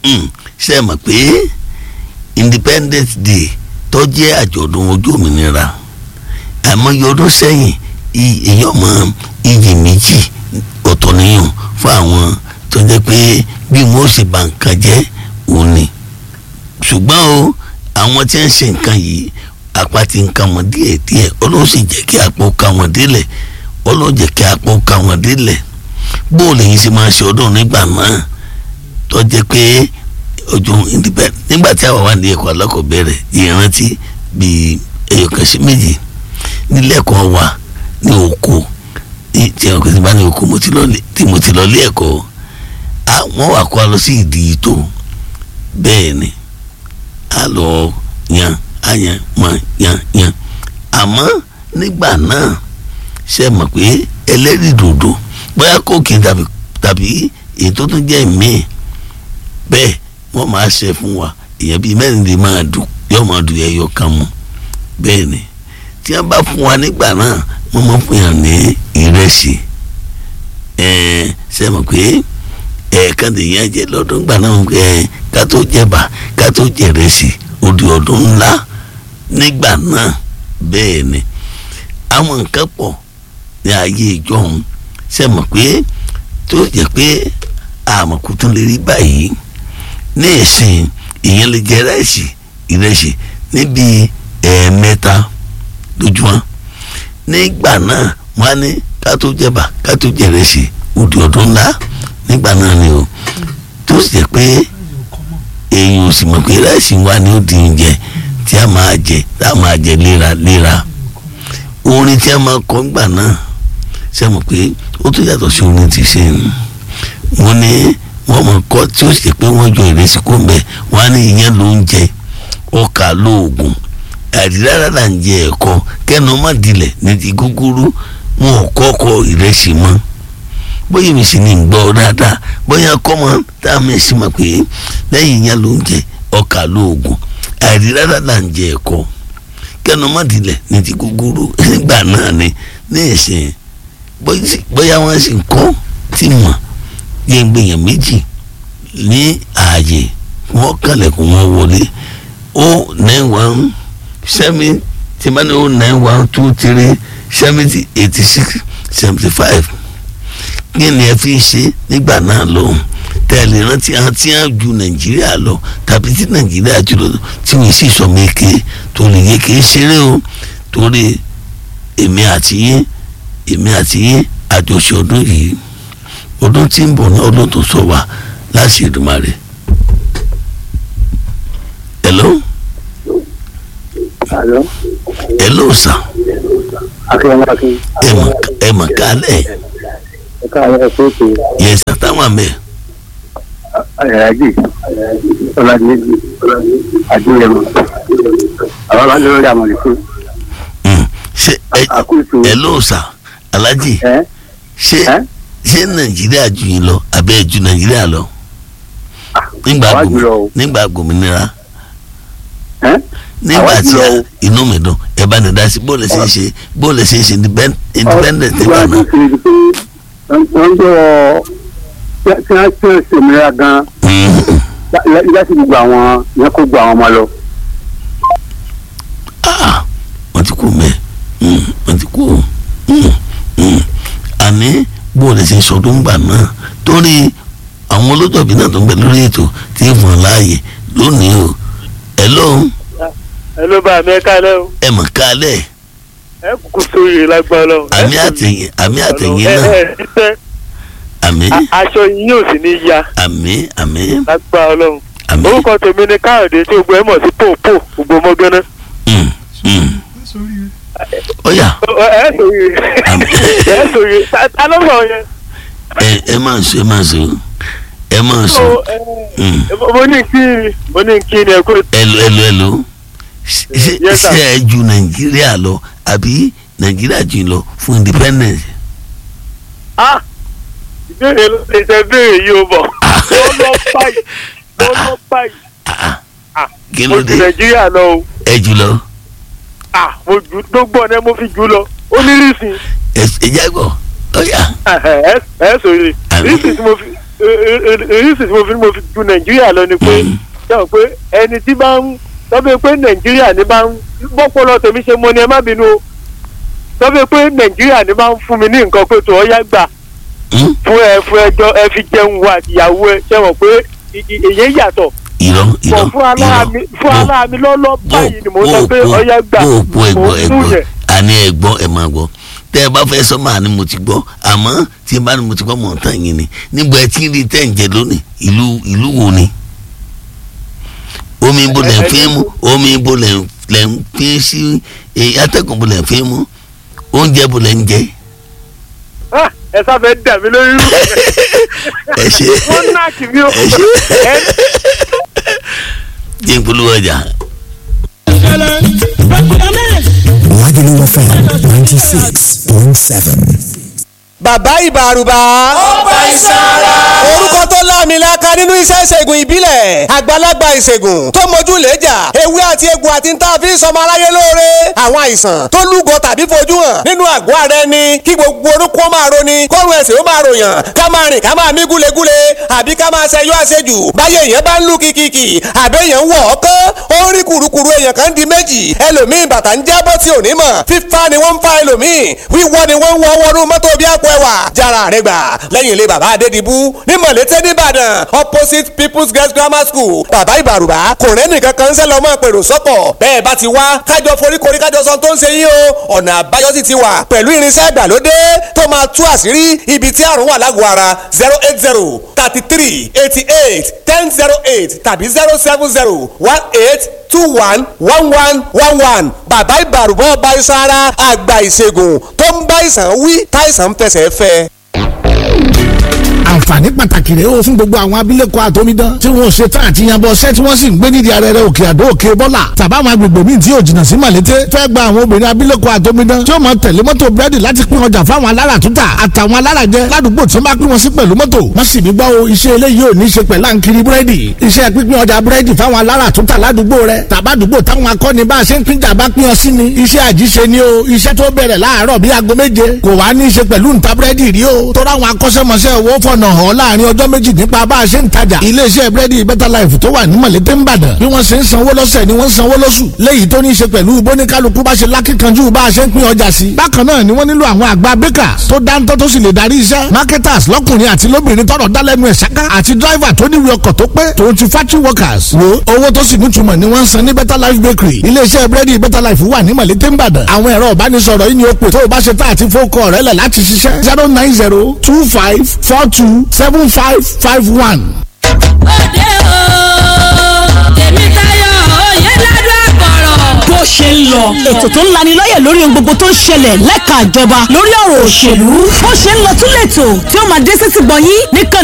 ṣe é mọ̀ pé independence day tó jẹ́ àjọ̀dún ojú òmìnira àmọ́ ọdún sẹ́yìn èèyàn mọ iyì méjì ọ̀tọ̀ nìyàn fún àwọn tó jẹ́ pé bí wọ́n ṣe bà nǹkan jẹ́ òun ni ṣùgbọ́n o àwọn tí ń ṣe nǹkan yìí apá ti ń ka wọn díẹ̀ díẹ̀ ọlọ́run sì jẹ́ kí apá ka wọn délẹ̀ ọlọ́run jẹ́ kí apá ka wọn délẹ̀ bóòlù yìí ṣe máa ṣe ọdún nígbà náà tó jẹ́ pé ojú independent nígbà tí àwa wà ní ẹ̀kọ́ alákọ̀ọ́bẹ̀rẹ̀ ìrántí bíi ẹ̀yọ̀kan sí méjì nílẹ̀kọ́ wa ní oko tí àwọn kan ti bá ní oko tí mo ti lọ lé ẹ̀kọ́ wọ́n wà kó a lọ sí ìdí ìtò bẹ́ẹ̀ ni a lọ yan a yan mọ yan yan àmọ́ nígbà náà ṣe mọ̀ pé ẹlẹ́rìí dòdò bóyá kóòkì tàbí tàbí èyí tó tún jẹ́ míì bẹ́ẹ̀ wọ́n máa ṣe fún wa èèyàn bíi mẹ́rin lè máa dùn yóò máa dùn ẹyọ kan mu bẹ́ẹ̀ ni tí wọ́n bá fún wa nígbà náà wọ́n máa fún yàn ní ìrẹsì ẹ̀ẹ́n ṣe mọ̀ pé ẹ̀ẹ̀kan lèèyàn jẹ lọ́dún gbà náà ẹ̀ ká tó jẹ̀bà ká tó jẹ̀rẹsì odi ọdún ńlá nígbà náà bẹ́ẹ̀ ni àwọn nǹkan pọ̀ ní ayé ìjọhún ṣe mọ̀ pé tó jẹ́ pé àmọ̀kù tún lè rí báyìí ní ìsìn ìyẹn lè jẹ ìrẹsì ìrẹsì níbi ẹ̀ẹ̀mẹ́ta lójúmọ́ nígbà náà wọ́n á ní ká tó jẹ̀bà ká tó jẹ̀rẹsì odi ọdún ńlá nígbà náà ni o tó sì jẹ́ pé èèyàn ò sì mọ̀ pé ìrẹsì wa ni ó di oúnjẹ tí a máa jẹ tí a máa jẹ léraléra orin tí a máa kọ ńgbà náà ṣe mọ̀ pé ó tún yàtọ̀ sí orin tí ṣe ń wọ́n ní wọ́n mọ̀ kọ́ tí ó sì jẹ́ pé wọ́n jọ ìrẹsì kó ń bẹ̀ wọ́n á ní ìyẹn ló ń jẹ ọkà lóògùn àdìrárá là ń jẹ ẹ̀kọ́ kẹ́nu má dilẹ̀ ní ti gúgúrú wọn ò kọ́kọ́ ìrẹsì mọ́ bóyá mi sì ní gbọ́ dáadáa bóyá kọ́mọ tá a mẹ́sì mọ̀ pé lẹ́yìn ìyẹn ló ń jẹ ọkà lóògùn àdìrárá là ń jẹ ẹ̀kọ́ kẹ́nu má dilẹ̀ ní ti gúgúrú nígbà náà ni ní ìsìn bóyá wọ́n sì ń kọ́ tí mọ̀ yẹn gbìyàn méjì ní ààyè wọ́n kàlẹ̀kùn wọn wọlé ó nine one seven tí bá ní ó nine one two three seventy eighty six seventy five kí ni ẹ fi ṣe nígbà náà lóhùn tẹ̀lé rántí àwọn tí wọ́n ju nàìjíríà lọ tàbí tí nàìjíríà jù lọ tí wọ́n sì sọ méke tó lè yé kí n ṣeré o torí èmi àti yín èmi àti yín àjọṣe ọdún yìí ọdún tí ń bọ̀ náà ọdún tó sọ wá láti Èdùmàrè. hello. Hello. hello sir. Akínyẹmọ Akin. ẹ mọ̀ ẹ mọ̀ kálẹ̀. Ẹ káàárọ̀ ẹ fún ètò yẹ sàtàwọn àmẹ́. ẹ̀rájì Ọlájẹ́jì Adúlẹ̀mọ. Àwọn máa ń lórí àmọ̀lẹ́ fún. ṣe ẹ Àkóso hello sir alhaji ẹ ṣé ẹ ṣé nàìjíríà ju yín lọ àbẹ́ ẹ̀ ju nàìjíríà lọ. nígbà àwa gbòmí- jùlọ o. nígbà gbòmìnira ẹ nígbà Àwa tí jùlọ a- o. inú mi dùn ẹ bá ní dá sí bóòlù ṣe ń ṣe bóòlù ṣe ń ṣe independ- independent nígbà Wọ́n náà. ti ṣe pé wọ́n ń jọ tí wọ́n tí wọ́n ṣe òmìnira gan-an Mhm. láti gbogbo àwọn yẹn kó gbogbo àwọn ọmọ lọ. Ah, wọ́n ti kú mẹ́ Mm, wọ́n ti kú Mm, mm. àní bóòlù ṣe ń sọdún gbà náà torí àwọn olójọ́bí náà tó ń bẹ lórí ètò tí ń fún ọ láàyè lónìí o hello ẹ ló bá mi ẹ kálẹ́ o ẹ mọ̀ kálẹ̀ ẹ kúkú sórí lágbára Ọlọ́run. àmì àtẹ̀yìn àmì àtẹ̀yìn ẹ náà ẹ ṣiṣẹ́ àmì aṣọ yín yóò sì ní ya àmì àmì lágbára Ọlọ́run. àmì orúkọ tèmi ni káyọ̀dé tí gbogbo ẹ mọ̀ sí pòpò gbogbo mọ́gánná. Mm, mm. ó yá ẹ sòye Àmì. ẹ sòye ta ló sọ yẹn. ẹ ẹ máa sọ ẹ máa sọ ẹ máa sọ So, Mm. ẹ, mo ní kí ni mo ní kí ni ẹ kó ẹlò ẹlò ẹlò ṣe Yes, sir. ṣe ẹ ju nàìjíríà lọ àbí nàìjíríà jù lọ fún independence. ah ìbéèrè ló ṣe ṣe béèrè yìí ó bọ̀ ó lọ báyìí ó lọ báyìí Ah, Ah, kí mo ló ju dé nàìjíríà lọ o ẹ jù lọ ah mo ju gbogbo ọ̀nà mo fi jù lọ ó ní rísìn ẹ ẹ jágbọ ó yá ẹ ẹ sòye Àmì. rísìn tí mo fi èyí sì tí mo fi mo fi ju nàìjíríà lọ ni pé sọ pé ẹni tí bá ń sọ pé nàìjíríà ní bá ń bọ́pọ̀lọ́ tèmi ṣe mọ ni ẹ má bínú o sọ pé nàìjíríà ní bá ń fún mi ní nǹkan pé tó ọyá gbà Hmm? fún ẹ fún ẹjọ́ ẹ fi jẹun wa ìyàwó ẹ ṣe mọ̀ pé ì- ì- èyí yàtọ̀ irọ́ bọ̀ irọ́ fún aláàmì fún aláàmì lọ́lọ́ báyìí ni mo sọ pé ọyá gbà bó bó ẹgbọ́ mo fún ẹgbọ́ yẹn. àní ẹgbọ́ ẹ máa gbọ́ tẹ́ ẹ bá fẹ́ sọ máa ní mo ti gbọ́ àmọ́ tí ẹ bá ní mo ti gbọ́ mọ̀ tán yín ni níbo ẹ ti ń rí tẹ́ ń jẹ lónìí ìlú ìlú wo ni omi ibo lẹ̀ ń fi mú omi ibo lẹ̀ ń- lẹ̀ ń fi sí eh, atẹ́gùn ibo lẹ̀ ń fi mú oúnjẹ ibo lẹ̀ ń jẹ Ah, ẹ sáfẹ́ dà mí lórí rú ẹ ṣe wọ́n náà kì mí o ẹ ṣe Ẹ- jẹ́ ìpolówó ọjà. Lagelu FM 96.7. bàbá ìbàrùbà. ọba ìsara. orúkọ tó láàmìlaka nínú iṣẹ́ ìṣègùn ìbílẹ̀ àgbàlagbà ìṣègùn tó mójú lẹ́jà ewé àti egbò àti níta fi ń sọmọ aráyé lóore àwọn àìsàn tó lúgọ tàbí fojú hàn nínú àgọ́ ara ẹni kí gbogbo orúkọ máa roni kọ́run ẹ̀sìn ó máa ròyàn ká máa rìn ká máa mí gúlegúle àbí ká máa ṣẹyọ àṣejù báyé èèyàn bá ń lù kìkìkì àbẹ́ èèyàn ń wọ̀ ọ́kán ó ń rí kùrukùru èèyàn kan di méjì ẹlòmíì bàtà ń jábọ́ tí ò ní mọ̀ fífa ni wọ́n ń fa ẹlòmíì wíwọ́ ni wọ́n ń wọ́ wọnú mọ́tò bí àpò ẹwà jára rẹ gbà lẹ́yìn ilé bàbá adédìbú ní mọ̀lẹ́tẹ̀ nìbàdàn opposite people's girls grammar school bàbá ìbàrùbá kò rẹ́nì kankan ń sẹ́ lọ́mọ pèrò sọ́kọ̀ bẹ́ẹ̀ bá ti wá kájọ foríkorí kájọ sọ tó ń ṣe yín o ọ̀nà àbáyọ sì ti wà pẹ̀lú irinṣẹ́ ìgbàlódé tó máa tú àṣírí ibi tí àrùn wà lágọ̀ọ́ ara zero eight zero thirty three eighty eight ten zero eight tàbí zero seven zero one eight two one one one one one bàbá ìbàrùbọ̀ ọba iṣan ara àgbà ìṣègùn tó ń bá ìsàn wí táìsàn ń fẹsẹ̀ fẹ́. àǹfààní pàtàkì rèé o fún gbogbo àwọn abilékọ àtọmídán tí wọn ò ṣe tán àti yanbọ ṣẹ́ tí wọ́n sì ń gbé nídìí arẹrẹ òkè àdó òkè bọ́là tàbáwọn agbègbè míì tí yóò jìnnà sí màlété fẹ́ gba àwọn obìnrin abilékọ àtọmídán tí ó máa tẹ̀lé mọ́tò búrẹ́dì láti pín ọjà fáwọn alára tútà àtàwọn alára jẹ ládùúgbò tí wọ́n bá pín wọn sí pẹ̀lú mọ́tò wọ́n sì ní gbọ́ o iṣẹ́ eléyìí ò ní ṣe pẹ̀lú àǹkiri búrẹ́dì iṣẹ́ pínpín ọjà búrẹ́dì fáwọn alára tútà ládùúgbò rẹ tàbádùúgbò táwọn akọni bá a ṣe ń pínjà bá pín ọ sí ni iṣẹ́ àjíṣe ni o iṣẹ́ tó bẹ̀rẹ̀ láàárọ̀ bíi aago méje kò wá ní í ṣe pẹ̀lú ǹta búrẹ́dì rí o tó ráwọn akọ́ṣẹ́mọṣẹ́ owó fọ̀nà hàn láàrin ọjọ́ méjì nípa bá a ṣe ń tajà iléeṣẹ́ búrẹ́dì better life tó wà ní mọ̀lété ń bàdàn bí wọ́n ṣe ń sanwó lọ́sẹ̀ ni wọ́n ń sanwó lóṣù léyìí tó ní í ṣe pẹ̀lú bóníkálukú bá ṣe lákìkanjú bá a ṣe ń pín ọjà sí. bákan náà ni wọ́n nílò àwọn àgbà bakers tó dáńtọ́ tó sì lè darí iṣẹ́ marketers lọ́kùnrin àti lóbìnrin tọrọ dálẹ́nu ẹ̀ ṣáká àti driver tó níwèé ọkọ̀ tó pé tòun ti factory workers wo owó tó sì nítumọ̀ ni wọ́n ń san ní better life bakery iléeṣẹ́ búrẹ́dì better life wà ní mọ̀lété ń bàdàn àwọn ẹ̀rọ ìbánisọ̀rọ̀ yìí ni ó pè tó o bá ṣe tá àti fókọ̀ rẹ̀ lẹ̀ láti ṣiṣẹ́ zero nine zero two five four two seven five five one. òde o tèmi tayọ òye ládùn àpọ̀rọ̀. bó ṣe ń lọ. ètò tó ń lani lọ́yẹ̀ lórí ohun gbogbo tó ń ṣẹlẹ̀ lẹ́ka ìjọba lórí ọ̀rọ̀ òṣèlú. bó ṣe ń lọ tún lẹ́tò tí ó máa dé sétí gbọ̀nyín nìkan